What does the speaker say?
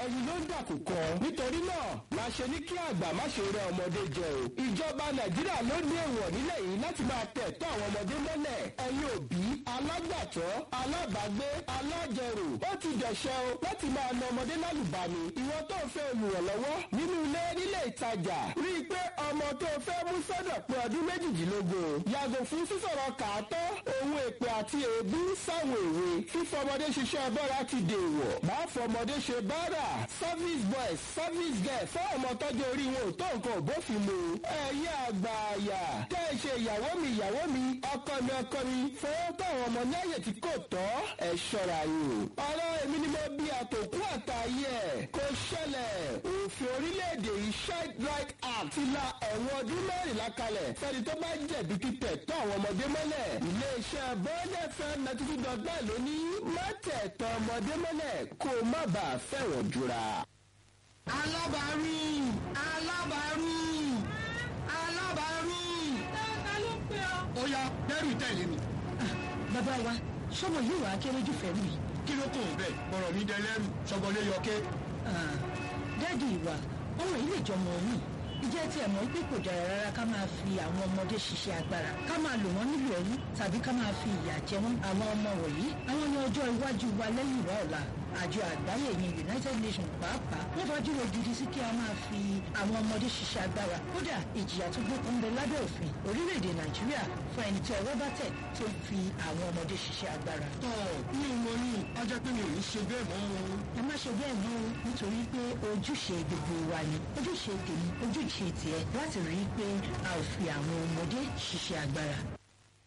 ẹyin ló ń dàkúkọ nítorí náà la ṣe ní kí àgbà má ṣe rẹ ọmọdé jẹ o ìjọba nàìjíríà ló ní èèwọ̀ nílẹ̀ yìí láti máa tẹ̀ tọ́ àwọn ọmọdé mọ́lẹ̀ ẹ̀yin òbí alágbàtọ́ alábàágbé alájẹrò ó ti dẹ̀ṣẹ̀ o láti máa na ọmọdé lálùbami ìwọ tó fẹ́ olùrànlọ́wọ́ nínú ilé nílé ìtajà rí i pé ọmọ tó fẹ́ mú sọ́dọ̀ pé ọdún méjìdínlógún yàgò fún sísọ̀rọ̀ kàátọ́ ohun èpè àti èébú sáwọn èwe fífọmọdé ṣiṣẹ́ bọ́ra ti dèèwọ̀ máa fọmọdé ṣe báárà service boys service girl fún ọmọ tọ́jú orí wọn ò tó nǹkan ò bófin mu ẹ̀yin àgbà àyà tẹ́ ẹ ṣe ìyàwó mi ìyàwó mi ọkọ mi ọkọ mi fọwọ́ tó àwọn ọmọ ní àyè tí kò tọ́ ẹ ṣọ́ra yìí ọ̀rọ̀ èmi ni mo bí àtòkú àtàyè ẹ̀ kò ṣẹlẹ̀ òfin orílẹ̀-èdè yìí child right act ti la ẹ̀wọ̀n ọdún mẹ́rìnlá kalẹ̀ fẹ́ni tó bá jẹ̀bi títẹ̀ tọ́ àwọn ọmọdé mọ́lẹ̀ iléeṣẹ́ bọ́ọ̀dẹ̀ fẹ́ ninety two dot nine ló ní má tẹ̀ tọ́ ọmọdé mọ́lẹ̀ kó o má bàa fẹ̀wọ̀n jura. alábàárù alábàárù alábàárù. ta ló ń pè ọ́. ó yá dẹ́rù tẹ̀lé mi. bàbá wa sọmọ yìí wàá kéré jù fẹ́ mi. kí ló kàn bẹ́ẹ̀ bọ̀rọ̀ mi dẹlẹ́rù sọgbọ́lé yọké. dáàdi ìwà ọmọ yìí lè jọmọ mi ìjẹ́ tí ẹ̀ mọ̀ pé kò dára rárá ká máa fi àwọn ọmọdé ṣiṣẹ́ agbára ká máa lò wọ́n nílò ẹ̀rú tàbí ká máa fi ìyà jẹ wọ́n àwọn ọmọ wọ̀nyí àwọn ní ọjọ́ iwájú wa lẹ́yìn ìwà ọ̀la àjọ àgbáyé ní united nations pàápàá wọ́n fajúro gidi sí kí a máa fi àwọn ọmọdé ṣiṣẹ́ agbára kódà ìjìyà tó gbókun bẹ lábẹ́ òfin orílẹ̀-èdè nàìjíríà fún ẹni tí ọwọ́ bá tẹ̀ tó ń fi àwọn ọmọdé ṣiṣẹ́ agbára. tọ́ mi ò mọ ní ọjọ́ pé mi ò ní ṣe bẹ́ẹ̀ mọ́ o. ẹ má ṣe bẹ́ẹ̀ mọ́ o nítorí pé ojúṣe gbogbo wa ni ojúṣe tèmi ojúṣe tiẹ̀ láti rí i pé a ò fi àwọn ọmọdé ṣiṣẹ́ agbára.